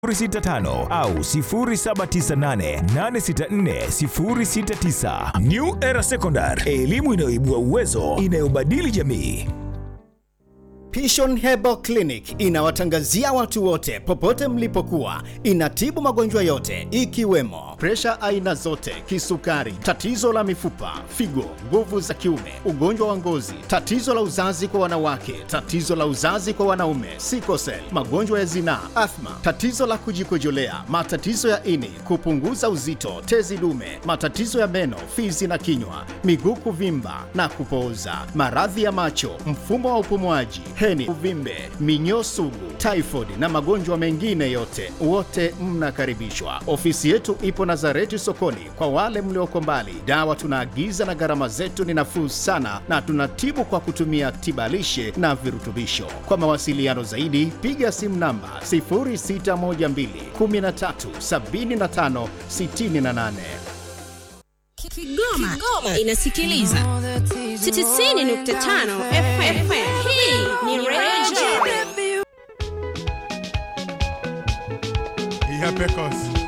065 au 0798864069. New Era Secondary, elimu inayoibua uwezo, inayobadili jamii. Pishon Herbal Clinic inawatangazia watu wote popote mlipokuwa. Inatibu magonjwa yote ikiwemo presha aina zote, kisukari, tatizo la mifupa, figo, nguvu za kiume, ugonjwa wa ngozi, tatizo la uzazi kwa wanawake, tatizo la uzazi kwa wanaume, sikosel, magonjwa ya zinaa, athma, tatizo la kujikojolea, matatizo ya ini, kupunguza uzito, tezi dume, matatizo ya meno, fizi na kinywa, miguu kuvimba na kupooza, maradhi ya macho, mfumo wa upumuaji, heni, uvimbe, minyoo sugu, typhoid na magonjwa mengine yote, wote mnakaribishwa. Ofisi yetu ipo Nazareti sokoni. Kwa wale mlioko mbali, dawa tunaagiza na gharama zetu ni nafuu sana, na tunatibu kwa kutumia tibalishe na virutubisho. Kwa mawasiliano zaidi, piga simu namba 0612 13 75 68. Kigoma, Kigoma inasikiliza 90.5 FM. Hii ni Radio. Ya Pecos.